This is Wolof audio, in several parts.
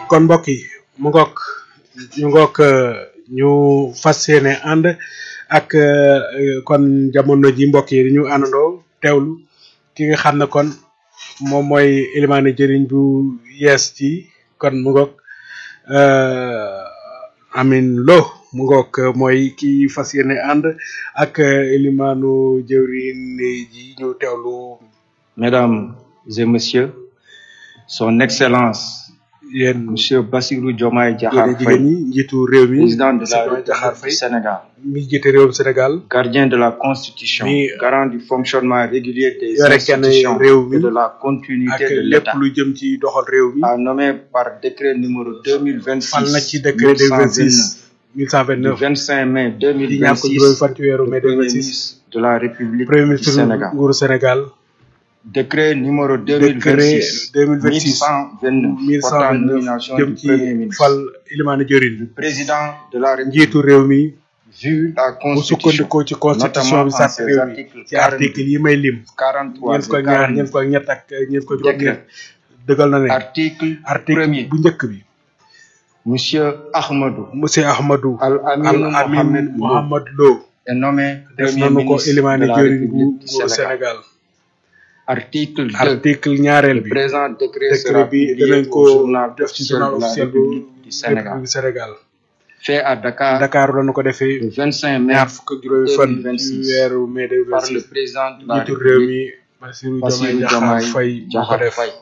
kon mbokk yi mu ngoog ñu ngoog ñu fas yéene ànd ak kon jamono ji mbokk yi ñu àndandoo teewlu ki nga xam ne kon moom mooy ilimaane jëriñ bu yees ci kon mu ngoog amin lo mu ngoog mooy ki fas yéene ànd ak ilimaanu jëriñ ji ñu teewlu Mesdames et Messieurs, Son Excellence, yéen Monsieur Bassirou Diomaye yéen Diakhar jigéen Faye, ñi njiitu réew mi président de la Bassirou Diakhar République du Faye Sénégal, mi jiite réewum Sénégal gardien de la Constitution, Mi- garant du fonctionnement régulier des yore kenn institutions réew mi et de la ak continuité de lépp l'État, lu jëm ci doxal réew mi a nommé par décret numéro fal na ci 2026 décret 1129 2026 du 1129 25 mai di ñaar ko juróomi 2026 fan ci weeru mai du Premier 2026 ministre de la République premier du ministre Sénégal. nguuru Sénégal Décret numéro décret 2026 2026 1129 portant 1129 nomination jëm du ci Premier ministre. fal ilimaane jëriñ président de la République njiitu réew mi vu la bu constitution sukkandikoo ci constitution bi notamment en sàtt ses réew mi articles ci article yi may lim 43 ñeent ko et ñaar 49. ñeent ko ñett ak ñeent ko juróom ñett Décret. dëggal na ne article article premier bu njëkk bi monsieur Ahmadou monsieur Ahmadou Al Al Amin Amin Mohamed Lo Mohamed Lo est nommé def premier nañu ko ministre de ilimaane la jëriñ bu République du nguuru Sénégal Sénégal article 2 article ñaareel le bi présent décret décret sera bi publié danañ au ko journal def ci officiel journal de la officiel bu République du Sénégal République du Sénégal fait à Dakar Dakar lañu ko defee le 25 mai ñaar fukk ak juróomi fan ci 2026 weeru mai par le 2026 président de la njiitu réew République mi Bassirou Diomaye Bassirou Diakhar Diomaye Faye moo ko Diakhar def Faye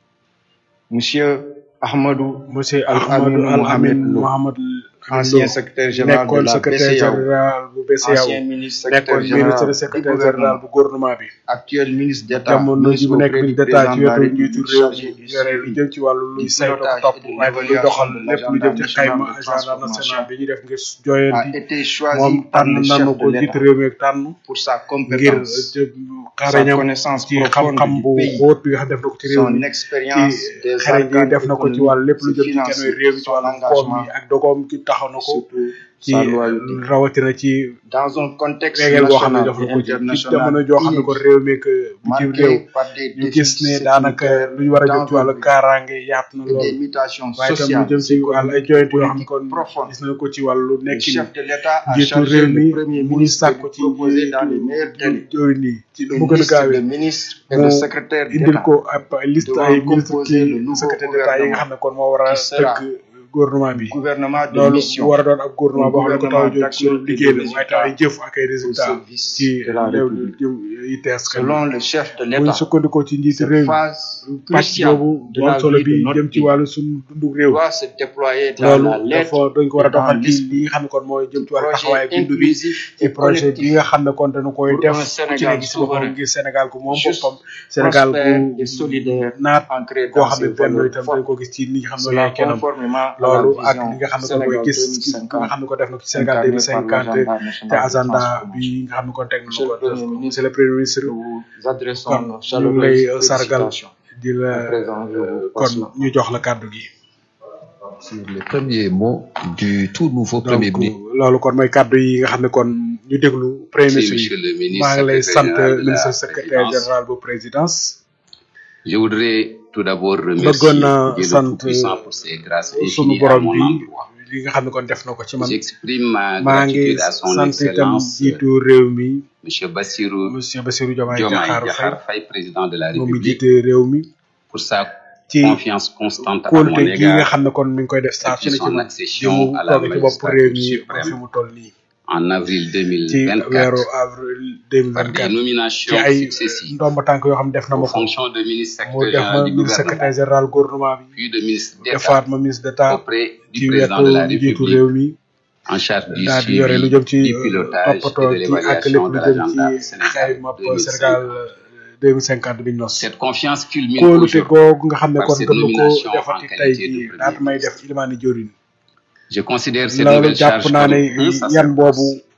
monsieur Ahmadou monsieur Al Ahmadou Amin Al Mohamed Amin Lo, Mohamed ancien secrétaire général de nekkoon la secrétaire BCEAO général bu BCEAO ancien ministre nekkoon secrétaire ministre général du secrétaire général gouvernement bu gouvernement bi actuel ministre d'État jamono ji mu nekk auprès du ministre d'état ci président de la wetu njiitu République réew chargé mi du yore lu suivi jëm ci wàllu luy du saytu ko pilotage topp et de waaye luy l'évaluation doxal de lépp lu jëm ci l'agenda xayma national de agenda national transformation bi ñuy def ngir a jooyanti été choisi moom par tànn le chef nanu de ko jiite l'État réew mi ak tànn pour sa ngir compétence sa xarañam connaissance ci profonde xam-xam du bu pays xóot bi nga xam def na ko ci réew son mi expérience ci des xarañ gi arcanes def na ko ci wàllu lépp lu jëm ci kenn financiers réew mi ci son wàllu koom engagement mi ak dogoom ki taxaw na ko surtout ci sa loyauté rawatina ci dans un contexte régal boo xam ne national def na et ko ci ci international jamono joo xam ne ko inédit, réew mi ak bitim réew marqué par des ñu gis défis ne daanaka sécuritaires lu ñu war a jëm ci wàllu d'envergure kaaraange yaatu na et des lool mutations waaye tam lu sociales jëm ci wàllu ay joyante yoo xam ne kon politiques profondes gis nañ ko ci wàllu le nekkin chef de l'État a njiitu chargé réew mi le premier mu ngi ministre de sàkku lui ci proposer dans les meilleurs délais jëwriñ yi ci lu mu une gën a liste de gaawee ministres et mu de secrétaires indil d'État ko ab liste devant ay ministre composer le ki nouveau secrétaire d'état yi nga xam ne kon moo war a qui sera tëgg gouvernement bi gouvernement de loolu mission war a doon ab gouvernement un boo xam ne ko taw gouvernement d'action jóg et de liggéey la waaye résultats taw ay jëf ak ay au résultats service ci de la léew République. jëm yi tees kan selon le chef de bu ñu l'État sukkandikoo ci njiitu cette réew mi phase pàcc cruciale boobu de bu am la solo vie bi de notre jëm ci pays wàllu suñu dundu réew doit se déployer dans loolu la lettre dafa dañ ko war a et dans doxal ci l'esprit. li nga xam ne kon mooy jëm ci wàllu taxawaay projet bindu bi inclusif ci et projet bi collectif nga xam ne kon dañu koy pour def un ku ci Sénégal ne gis boppam souverain, ngir Sénégal gu moom juste, boppam Sénégal prospère gu et solidaire naat ancré koo dans xam ne ses benn valeurs itam dañ fortes. ko gis ci ni nga xam ne Cela yaay kenam conformément à loolu la ak li nga xam vision ne kon mooy Sénégal gis gis nga 2050 xam ne ko def na ko ci Sénégal incarné 2050 par l'agenda te national de agenda transformation. bi nga xam ne kon teg na Monsieur ko le Premier ministre, monsieur le premier ministre Nous vous adressons kon nos ñu ngi lay chaleureuses sargal félicitations. di la À présent, je vous kon passe la ñu jox la kàddu gi sur les premiers mots du tout nouveau Premier donc ministre. loolu kon mooy kàddu yi nga xam ne kon ñu déglu premier Merci, ministre Monsieur le yi ministre, maa ngi lay secrétaire sant général de la ministre secrétaire présidence. général bu présidence Je voudrais tout d'abord remercier bëggoon na Dieu le sant Tout-Puissant pour ses grâces sunu infinies à borom mon bi endroit. li nga xam ne kon def na ko ci man J'exprime ma maa ngi gratitude à son sant itam Excellence, jiitu réew mi Monsieur Bassirou monsieur Bassirou Diomaye Diomaye Diakhar Diakhar Faye Faye, président de la moom mi République, jiite réew mi pour sa ci confiance constante à mon kóolute gi nga égard xam ne kon mi ngi koy def saa su ne depuis ci son man di accession mu à la toog ci bopp réew magistrature mi ba fi suprême mu toll nii en avril ci weeru 2024 avril par des 2024 ci nominations ay successives ndomba tànk yoo xam ne def na aux ma ko fonctions de ministre mu secrétaire def général ma du ministre secrétaire gouvernement, général gouvernement bi puis de ministre d'État defaat ma ministre d'état auprès ci du président wetu de la njiitu République réew mi en charge du daal di yore lu suivi jëm ci du pilotage et toppatoo de ci ak lépp l'évaluation de lu jëm l'agenda ci Sénégal xayma Sénégal 2050. 2050 bi ñu nos Cette confiance culmine kóolute aujourd'hui googu nga xam ne par kon cette gën na ko nomination en defati tey qualité de jii premier laata may ministre. def ilimaani jëriñ Je considère cette loolu nouvelle jàpp charge naa comme ne un yan boobu sacerdoce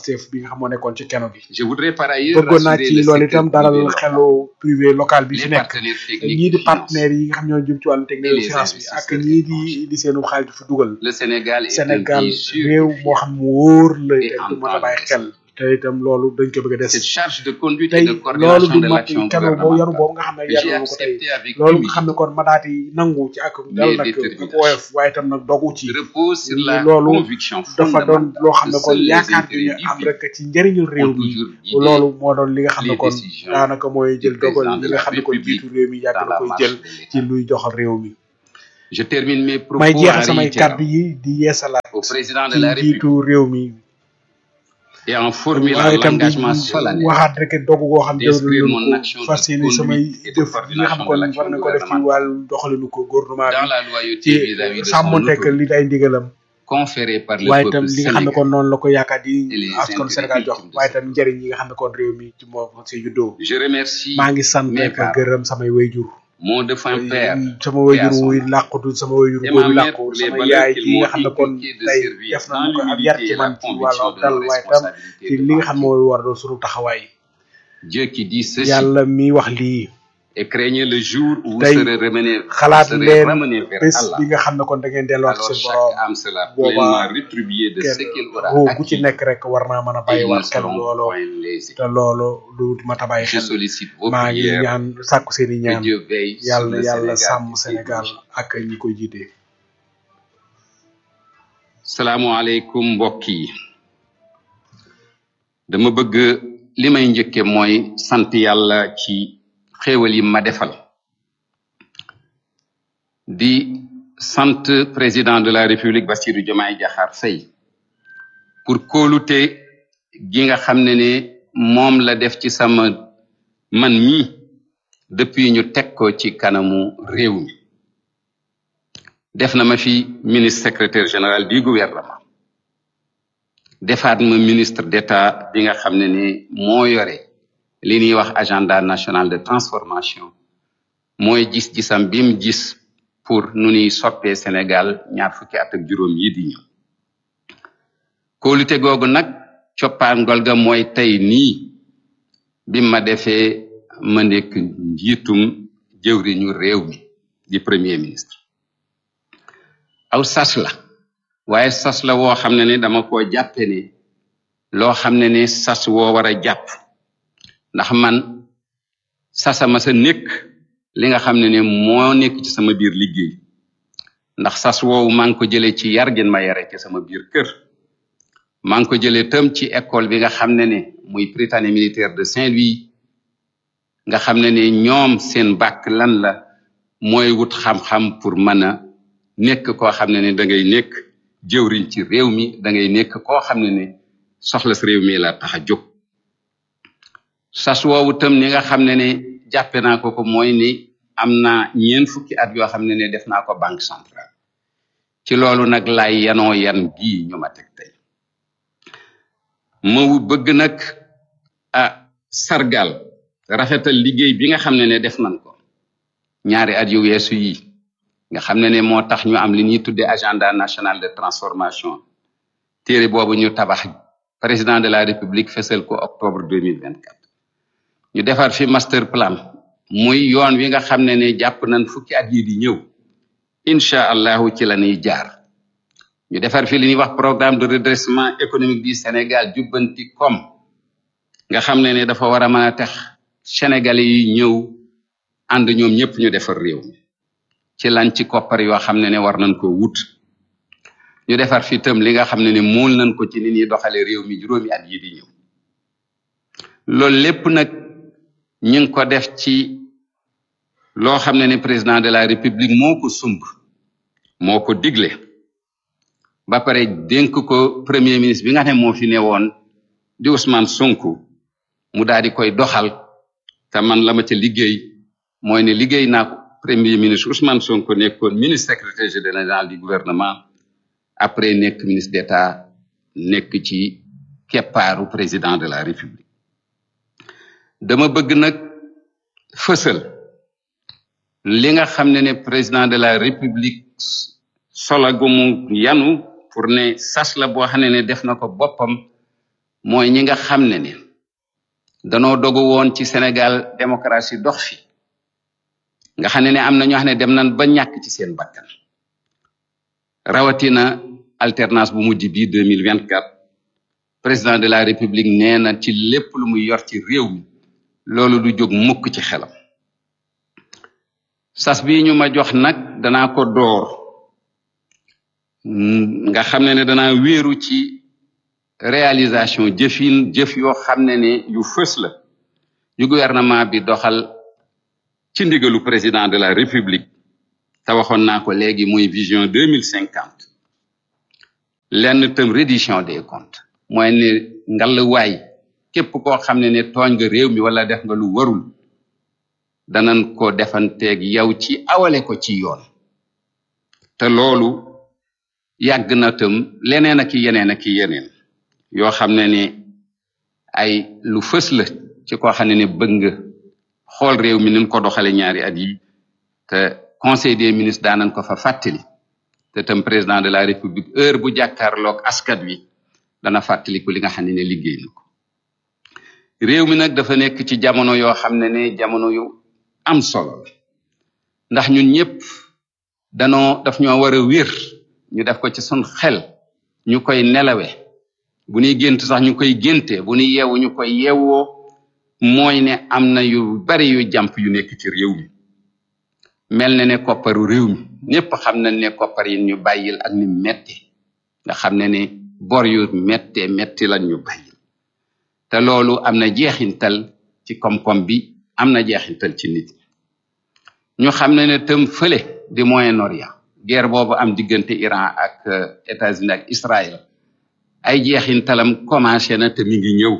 Pastef bi nga xam moo nekkoon ci keno gi Je voudrais par ailleurs bëggoon naa rassurer ci le loolu secteur itam dalal privé local, xelu privé local bi les fi nekk partenaires techniques ñii di de finance. partenaires yi nga xam ñoo jëm ci wàllu technique Et de les finance bi ak investisseurs ñii di di seenu xaalis di fa dugal Le Sénégal est Sénégal un pays sûr réew et moo fiable. xam mu wóor la Et te en du mën a temps bàyyi de xel te itam loolu dañ ko bëgg a des Cette charge de conduite tey et de loolu coordination du de mat l'action keno boo yaru gouvernementale boobu nga xam ne que j'ai yaru ko tey accepté avec loolu nga humilité xam ne kon ma daati nangu ci ak dal Mais nag détermination. ak woyof waaye itam nag dogu ci repose sur la loolu conviction dafa doon fondamentale loo xam que ne kon seuls les yaakaar bi ñu intérêts am divins rek ci njëriñul réew ont mi toujours guidé loolu moo doon li nga xam ne les kon décisions daanaka mooy du jël dogal président li de nga la xam ne kon République jiitu réew mi yàgg dans na la koy marche jël de l'État. ci luy doxal réew mi Je termine mes propos may en jeexal samay réitérant kàddu yi di yeesalaat au président de ci la République jiitu réew mi et en formulant waaye itam di l'engagement solennel waxaat rek dogu goo xam ne d'inscrire jël mon nañu action ko de fas yéene samay conduite et de jëf yi nga xam coordination kon de war l'action na ko def ci gouvernementale wàllu doxalinu ko gouvernement dans bi la loyauté ci vis-à-vis de son sàmmonteeg autorité li ay ndigalam conférée par le waaye itam peuple li nga xam ne sénégalais. kon noonu la ko yaakaar di et les askan intérêts Sénégal jox ultimes de waaye itam njëriñ yi nga xam ne kon réew mi ci moo si juddoo Je remercie maa ngi sant mes ak parents, gërëm samay wayjur mon défunt père sama wayjur et à son wuy âme. làqutu sama wayjur et góor ma yu mère làqu pour les sama valeurs yaay qu'ils ki nga m'ont xam ne kon inculquées de tey servir def dans nañu ko ab yar l'humilité ci et la man ci wàllu conviction de dal nos waaye itam responsabilités ci li devant nga xam ne Dieu. moo war doon sunu taxawaay Dieu qui dit ceci yàlla mi wax lii et craignez le jour où vous tey serez ramenés, vous xalaat serez leen ramenés vers bés Allah. bi nga xam ne kon da ngeen delluwaat Alors seen chaque borom âme sera boobaa pleinement rétribuée de ce kenn qu'elle aura ruu gu ci acquis nekk rek war naa mën a et bàyyi ils ne waat xel seront loolu point lésés. te loolu lu mat a bàyyi Je xel sollicite vos maa ngi prières ñaan sàkku seen i que ñaan Dieu veille sur yàlla le yàlla Sénégal sàmm et ses Sénégal dirigeants. ak ñi koy jiite salaamualeykum mbokk yi dama bëgg li may njëkke mooy sant yàlla ci xéewal yi ma defal di sant président de la république Bassirou Diomaye Diakhar Faye pour kóolute gi nga xam ne ne moom la def ci sama man mi depuis ñu teg ko ci kanamu réew mi def na ma fi ministre secrétaire général du gouvernement defaat ma ministre d'état bi nga xam ne ni moo yore li ñuy wax agenda national de transformation mooy gis-gisam bi mu gis pour nu ñuy soppee Sénégal ñaar fukki at ak juróom yi di ñëw kóolute googu nag coppaangol ga mooy tey nii bi ma defee ma nekk njiitum jëwriñu réew mi di premier ministre aw sas la waaye sas la woo xam ne ne dama ko jàppe ne loo xam ne ne sas woo war a jàpp ndax man sasama sa nekk li nga xam ne ne moo nekk ci sama biir liggéey ndax sas woowu maa ngi ko jëlee ci yar gën ma yare ci sama biir kër maa ngi ko jëlee tam ci école bi nga xam ne ne muy Prytanée militaire de Saint-Louis nga xam ne ne ñoom seen bàkk lan la mooy wut xam-xam pour mën a nekk koo xam ne ne da ngay nekk jëwriñ ci réew mi da ngay nekk koo xam ne ne soxla si réew mi la tax a jóg sas woowu tam ni nga xam ne ne jàppe naa ko ko mooy ni am naa ñeen fukki at yoo xam ne ne def naa ko banque centrale ci loolu nag laay yanoo yan gii ñu ma teg tey ma bëgg nag a sargal rafetal liggéey bi nga xam ne ne def nañ ko ñaari at yu weesu yi nga xam ne ne moo tax ñu am li ñuy tudde agenda national de transformation téere boobu ñu tabax président de la république fesal ko octobre 2024 ñu defar fi master plan muy yoon wi nga xam ne ne jàpp nañ fukki at yi di ñëw incha allahu ci la ñuy jaar ñu defar fi li ñuy wax programme de redressement économique du Sénégal jubbanti kom nga xam ne ne dafa war a mën a tax sénégalais yi ñëw ànd ñoom ñëpp ñu defar réew mi ci lan ci koppar yoo xam ne ne war nañ ko wut ñu defar fi itam li nga xam ne ne mool nañ ko ci ni ñuy doxale réew mi juróomi at yi di ñëw loolu lépp nag ñu ngi ko def ci loo xam ne ne président de la république moo ko sumb moo ko digle ba pare dénk ko premier ministre bi nga xam ne moo fi ne woon di Ousmane Sonko mu daal di koy doxal te man la ma ca liggéey mooy ne liggéey naa ko premier ministre Ousmane Sonko nekkoon ministre secrétaire général du gouvernement après nekk ministre d'état nekk ci keppaaru président de la république dama bëgg nag fësal li nga xam ne ne président de la république sola gu mu yanu pour ne sas la boo xam ne ne def na ko boppam mooy ñi nga xam ne ne danoo dogu woon ci Sénégal démocratie dox fi nga xam ne ne am na ñoo xam ne dem nañ ba ñàkk ci seen bakkan rawatina alternance bu mujj bii deux mille vingt quatre président de la république nee na ci lépp lu muy yor ci réew mi loolu du jóg mukk ci xelam sas bi ñu ma jox nag danaa ko door nga xam ne ne danaa wéeru ci réalisation jëfin jëf yoo xam ne ne yu fës la yu gouvernement bi doxal ci ndigalu président de la république te waxoon naa ko léegi muy vision deux mille cinquante lenn tam reddition des comptes mooy ne ngallwaay képp koo xam ne ne tooñ nga réew mi wala def nga lu warul danan ko defanteeg yow ci awale ko ci yoon te loolu yàgg na tam leneen ak yeneen ak yeneen yoo xam ne ne ay lu fës la ci koo xam ne ne bëgg nga xool réew mi nin ko doxale ñaari at yi te conseil des ministres daanan ko fa fàttali te tam président de la république heure bu jàkkaarloog askat wi dana fàttaliku li nga xam ne ne liggéey na ko réew mi nag dafa nekk ci jamono yoo xam ne ne jamono yu am solo la ndax ñun ñëpp danoo daf ñoo war a wér ñu def ko ci sun xel ñu koy nelawe bu ñuy gént sax ñu koy génte bu ñuy yeewu ñu koy yeewoo mooy ne am na yu bari yu jàmp yu nekk ci réew mi mel na ne kopparu réew mi ñëpp xam nañ ne koppar yi ñu bàyyil ak ni metti nga xam ne ne bor yu mettee metti lañ ñu bàyyil te loolu am na jeexintal ci koom-koom bi am na jeexintal ci nit ñi ñu xam ne ne tam fële di Moyen-Orient guerre boobu am diggante Iran ak États-Unis ak Israël ay jeexintalam commencé na te mi ngi ñëw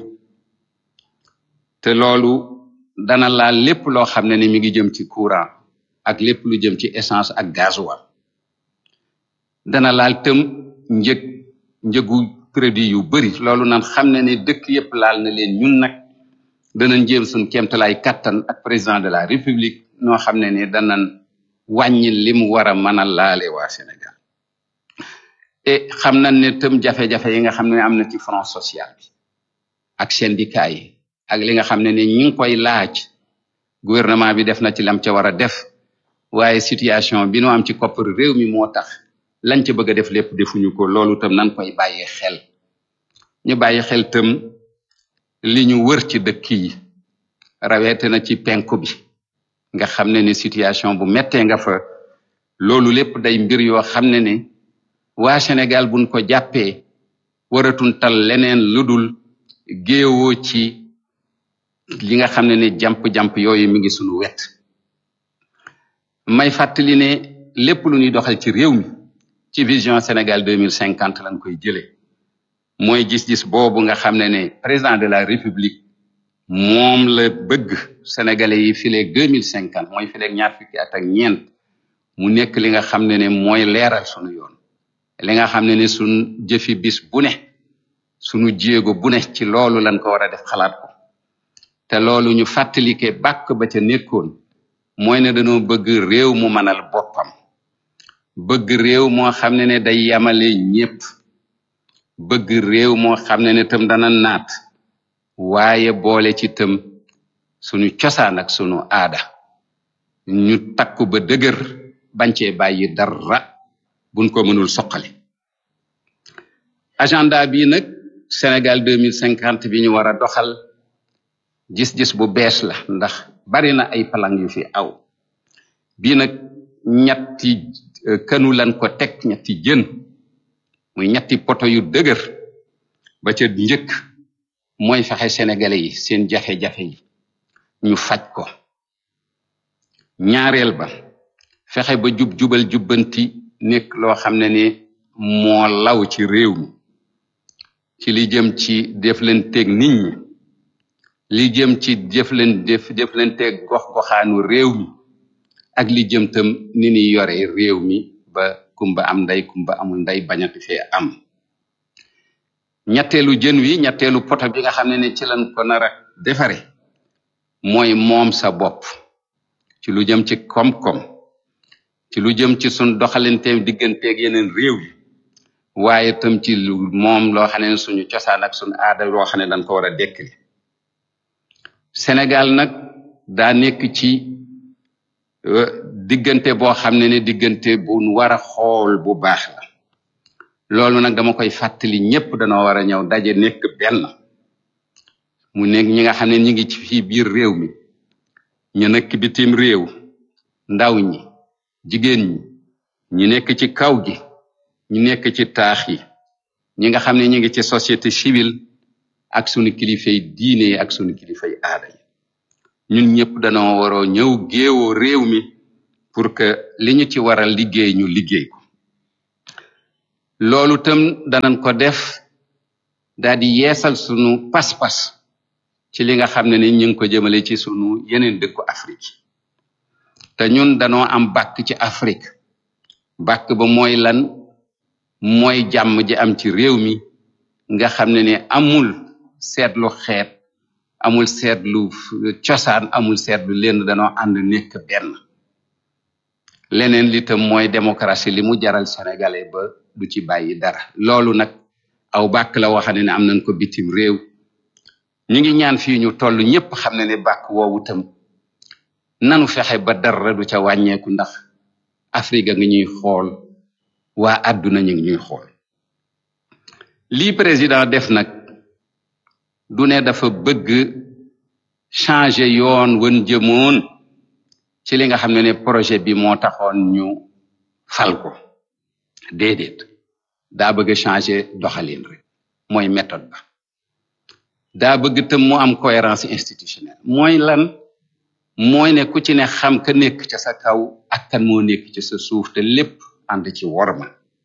te loolu dana laal lépp loo xam ne ni mi ngi jëm ci courant ak lépp lu jëm ci essence ak gasoil dana laal tëm njëg njëgu produit yu bari loolu nan xam ne ne dëkk yépp laal na leen ñun nag danañ jéem suñ kéemtalaay kattan ak président de la république noo xam ne ne danañ wàññi li mu war a mën a laale waa Sénégal et xam nañ ne tëm jafe-jafe yi nga xam ne am na ci front social bi ak syndicat yi ak li nga xam ne ne ñi ngi koy laaj gouvernement bi def na ci lam ca war a def waaye situation bi nu am ci koppar réew mi moo tax lañ ca bëgg a def lépp defuñu ko loolu tam nan koy bàyyee xel ñu bàyyi xel tam li ñu wër ci dëkk yi rawete na ci penku bi nga xam ne ne situation bu mettee nga fa loolu lépp day mbir yoo xam ne ne waa Sénégal buñ ko jàppee waratun tal leneen lu dul géewoo ci li nga xam ne ne jàmp-jàmp yooyu mi ngi sunu wet may fàttali ne lépp lu ñuy doxal ci réew mi ci vision Sénégal deux mille cinquante lañ koy jëlee mooy gis-gis boobu nga xam ne ne président de la république moom la bëgg sénégalais yi fileeg deux mille cinquante mooy fileeg ñaar fukki at ak ñeent mu nekk li nga xam ne ne mooy leeral sunu yoon li nga xam ne ne sunu jëfi bis bu ne sunu jéego bu ne ci loolu lañ ko war a def xalaat ko te loolu ñu fàttalike bàkk ba ca nekkoon mooy ne dañoo bëgg réew mu mënal boppam bëgg réew moo xam ne ne day yamale ñépp bëgg réew moo xam ne ne tam dana naat waaye boole ci tam sunu cosaan ak sunu aada ñu takku ba dëgër bañ cee bàyyi dara buñ ko mënul soqali agenda bi nag Sénégal deux mille cinquante bi ñu war a doxal gis-gis bu bees la ndax bari na ay palang yu fi aw bii nag ñetti kënu lan ko teg ñetti jën muy ñetti poto yu dëgër ba ca njëkk mooy fexe sénégalais yi seen jafe-jafe yi ñu faj ko ñaareel ba fexe ba jub jubal jubbanti nekk loo xam ne ne moo law ci réew mi ci li jëm ci def leen teg nit ñi li jëm ci jëf leen def jëf leen teg gox goxaanu réew mi ak li jëm tam ni ni yore réew mi ba kumba am ndey kumba amul ndey bañati fee am ñetteelu jën wi ñetteelu poto bi nga xam ne ne ci lañ ko nar a defare mooy moom sa bopp ci lu jëm ci koom-koom ci lu jëm ci sun doxalinteem digganteeg yeneen réew yi waaye tam ci lu moom loo xam ne suñu cosaan ak suñu aada loo xam ne dañ ko war a dekkali Sénégal nag daa nekk ci diggante boo xam ne ne diggante bu war a xool bu baax la loolu nag dama koy fàttali ñépp danoo war a ñëw daje nekk benn mu nekk ñi nga xam ne ñi ngi ci fii biir réew mi ñu nekk bitim réew ndaw ñi jigéen ñi ñi nekk ci kaw gi ñi nekk ci taax yi ñi nga xam ne ñi ngi ci société civile ak sunu kilifay diine yi ak sunu kilifay aada yi ñun ñëpp danoo waroo ñëw géewoo réew mi pour que li ñu ci war a liggéey ñu liggéey ko loolu tam danañ ko def daal di yeesal sunu pas-pas ci li nga xam ne ni ñu ngi ko jëmale ci sunu yeneen dëkku Afrique te ñun danoo am bàkk ci Afrique bàkk ba mooy lan mooy jàmm ji am ci réew mi nga xam ne ne amul seetlu xeet amul seetlu cosaan amul seetlu lenn danoo ànd nekk benn leneen li tam mooy démocratie li mu jaral sénégalais ba du ci bàyyi dara loolu nag aw bàkk la waxane ne am nañ ko bitim réew ñu ngi ñaan fii ñu toll ñépp xam ne ne bàkk woowu tam nanu fexe ba dara du ca wàññeeku ndax Afrique nga ñuy xool waa àdduna ñu ngi ñuy xool lii président def nag du ne dafa bëgg changer yoon wan jëmoon ci li nga xam ne ne projet bi moo taxoon ñu fal ko déedéet daa bëgg changer doxalin rek mooy méthode ba daa bëgg tam mu am cohérence institutionnelle mooy lan mooy ne ku ci ne xam ka nekk ca sa kaw ak kan moo nekk ci sa suuf te lépp ànd ci worma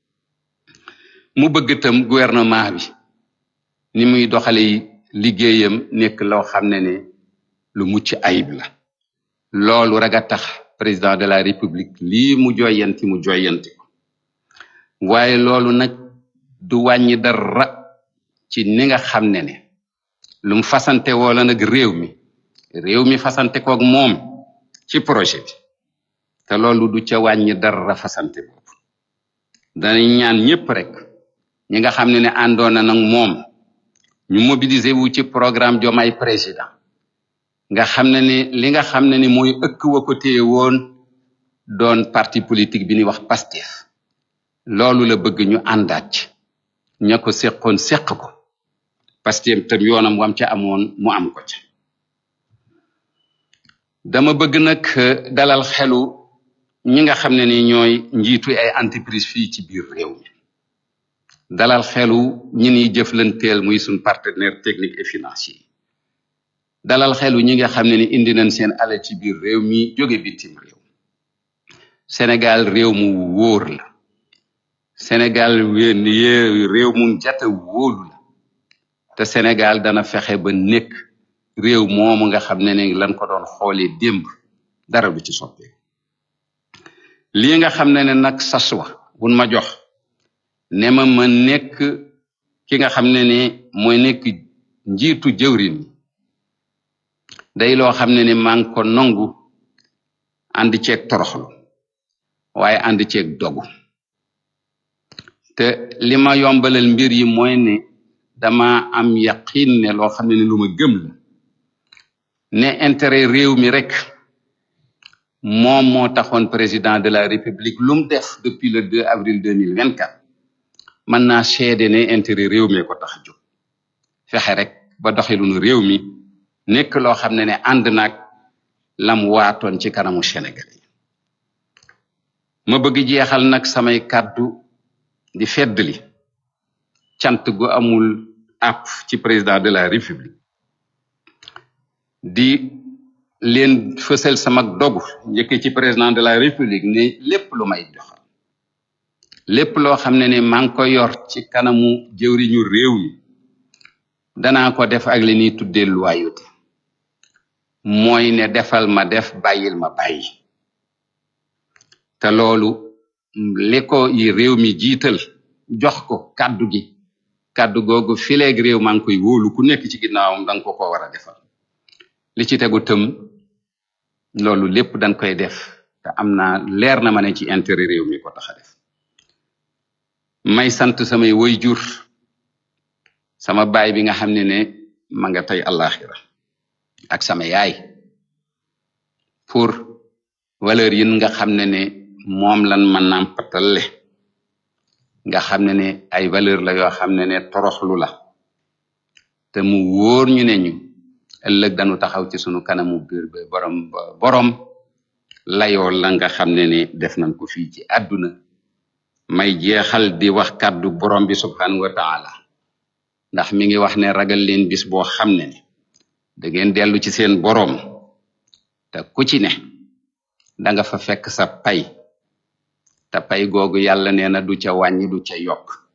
mu bëgg tam gouvernement bi ni muy doxale liggéeyam nekk loo xam ne ne lu mucc ayib la loolu rek a tax président de la république lii mu joyanti mu joyanti ko waaye loolu nag du wàññi dara ci ni nga xam ne ne lu mu fasante woola nag réew mi réew mi fasante koog moom ci projet bi te loolu du ca wàññi dara fasante boobu danañ ñaan ñépp rek ñi nga xam ne ne àndoon na nag moom ñu mobiliser wu ci programme Diomaye président nga xam ne ni li nga xam ne ni mooy ëkk wa ko téye woon doon parti politique bi ñuy wax Pastef loolu la bëgg ñu àndaat ci ña ko seqoon seq ko Pastef tam yoonam wam ca amoon mu am ko ca dama bëgg nag dalal xelu ñi nga xam ne ni ñooy njiitu ay entreprise fii ci biir réew mi dalal xelu ñi niy jëflanteel muy suñ partenaire technique et financier dalal xelu ñi nga xam ne ni indi nañ seen alal ci biir réew mi jóge bitim réew Sénégal réew mu wóor la Sénégal wéen yee réew mu jata wóolu la te Sénégal dana fexe ba nekk réew moomu nga xam ne ne lan ko doon xoolee démb dara du ci soppee lii nga xam ne ne nag sas wa bun ma jox ne ma ma nekk ki nga xam ne ne mooy nekk njiitu jëwrin yi day loo xam ne ne maa ngi ko nangu ànd ceeg toroxlu waaye ànd ceeg dogu te li ma yombalal mbir yi mooy ne dama am yaqin ne loo xam ne ne lu ma gëm la ne intérêt réew mi rek moom moo taxoon président de la république lu mu def depuis le 2 avril 2024 mën naa seede ne intérêt réew mi ko tax a jóg fexe rek ba doxalinu réew mi nekk loo xam ne ne ànd naag lam waatoon ci kanamu Sénégal yi ma bëgg jeexal nag samay kàddu di feddli cant gu amul àpp ci président de la république di leen fësal sama dogu njëkk ci président de la république ne lépp lu may doxal lépp loo xam ne ne maa ngi ko yor ci kanamu jëwriñu réew mi danaa ko def ak li ñuy tuddee loyauté mooy ne defal ma def bàyyil ma bàyyi te loolu li ko yi réew mi jiital jox ko kàddu gi kàddu googu fileeg réew maa ngi koy wóolu ku nekk ci ginnaawam danga ko ko war a defal li ci tegu tëm loolu lépp dañ koy def te am naa leer na ma ne ci intérêt réew mi ko tax a def may sant samay waajur sama baay bi nga xam ne ne ma nga tey àllaaxira ak sama yaay pour valeur yi nga xam ne ne moom lan ma nàmpatale nga xam ne ne ay valeur la yoo xam ne ne toroxlu la te mu wóor ñu ne ñu ëllëg dañu taxaw ci sunu kanamu biir ba borom borom layoo la nga xam ne ne def nañ ko fii ci àdduna may jeexal di wax kàddu borom bi subhanahu wa taala ndax mi ngi wax ne ragal leen bis boo xam ne ne da ngeen dellu ci seen borom te ku ci ne da nga fa fekk sa pay te pay googu yàlla nee na du ca wàññi du ca yokk